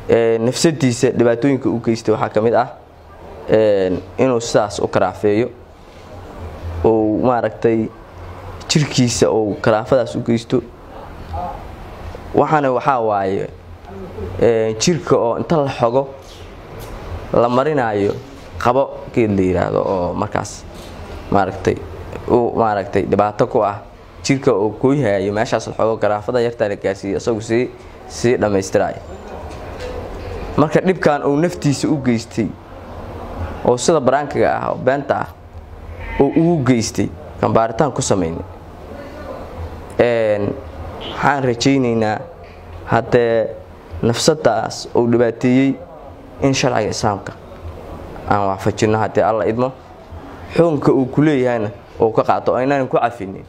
nafsadiisa dhibaatooyinka u geystay waxaa ka mid ah inuu sidaas u karaafeeyo uu maaragtay jirkiisa uu karaafadaas u geysto waxaana waxaa waaye jirka oo inta la xogo la marinayo qabo geed la yidhaahdo oo markaas maaragtay u maaragtay dhibaato ku ah jirka oo gooyhayo meeshaas la xogo karaafada yartaa la gaarsiiyo isagu sii sii dhammaystirayo marka dhibkan uu naftiisa u geystay oo sida baraankiga ah oo beenta ah oo ugu geystay kan baaritaan ku samaynay waxaan rajaynaynaa haddee nafsadaas uu dhibaateeyey in sharciga islaamka aan waafajinno haddii alla idmo xukunka uu ku leeyahayna uu ka qaato aynaanan ku cafinin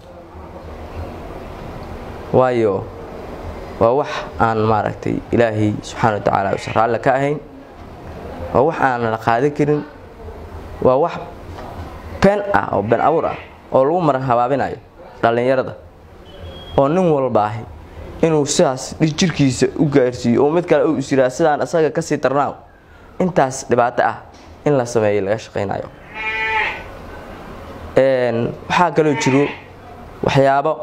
waayo waa wax aan maaragtay ilaahay subxaana wa tacaala usan raalle ka ahayn waa wax aanan la qaadan karin waa wax been ah oo been abuur ah oo lagu maran habaabinayo dhallinyarada oo nin walbaahi inuu sidaas jirkiisa u gaarsiiyo oo mid kale u isyiraa sidaan isaga kasii darnaaw intaas dhibaato ah in la sameeyo laga shaqaynayo waxaa kaloo jiro waxyaabo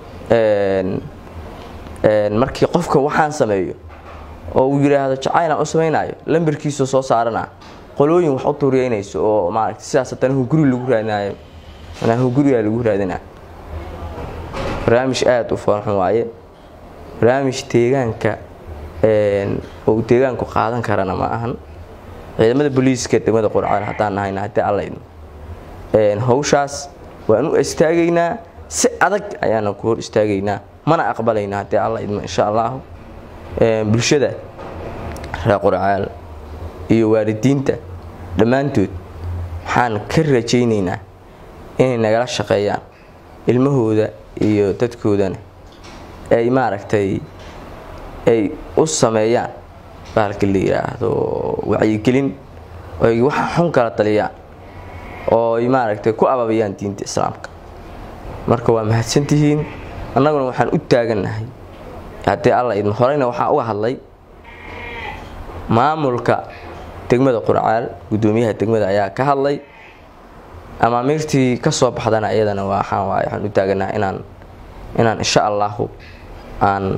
markii qofka waxaan sameeyo oo uu yidhaahdo jacaylaan u samaynayo lambarkiisa soo saarana qolooyin wax u tuuriyeynayso oo maaragta sidaas haddana hunguri lagu raadinayo manaa hungurigaa lagu raadinaa barnaamij aada u foolxun waaye barnaamij deegaanka oo deegaanku qaadan karana ma ahan ciidamada booliiska degmada qurcaan haddaan nahayna haddii alla idmo hawshaas waan u istaagaynaa si adag ayaana ku hor istaagaynaa mana aqbalayna haddii alla idmo insha allahu bulshada reer qurcaal iyo waalidiinta dhammaantood waxaan ka rajaynaynaa inay nagala shaqeeyaan ilmahooda iyo dadkoodana ay maaragtay ay u sameeyaan baalka la yidhaahdo wacyigelin oy waxa xun kala taliyaan oo ay maaragtay ku ababayaan diinta islaamka marka waa mahadsantihiin annaguna waxaan u taagannahay haddii alla idmo horeyna waxaan uga hadlay maamulka degmada qurcaal guddoomiyaha degmada ayaa ka hadlay amaamiirtii ka soo baxdana iyadana waxaan waay waxaan u taagannaha inaan inaan insha allahu aan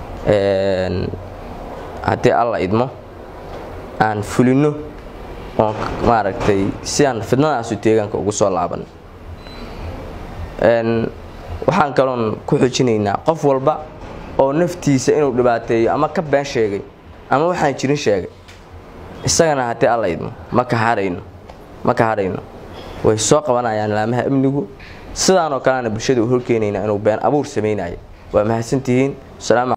haddii alla idmo aan fulino oon maaragtay si aan fidnadaasu deegaanka ugu soo laaban waxaan kaloon ku xojinaynaa qof walba oo naftiisa inuu dhibaateeyo ama ka been sheegay ama waxaan jirin sheegay isagana haddii alla idmo ma ka harayno ma ka harayno way soo qabanayaan laamaha amnigu sidaanoo kalena bulshada u horkeenayna inuu been abuur samaynayo waa mahadsantihiin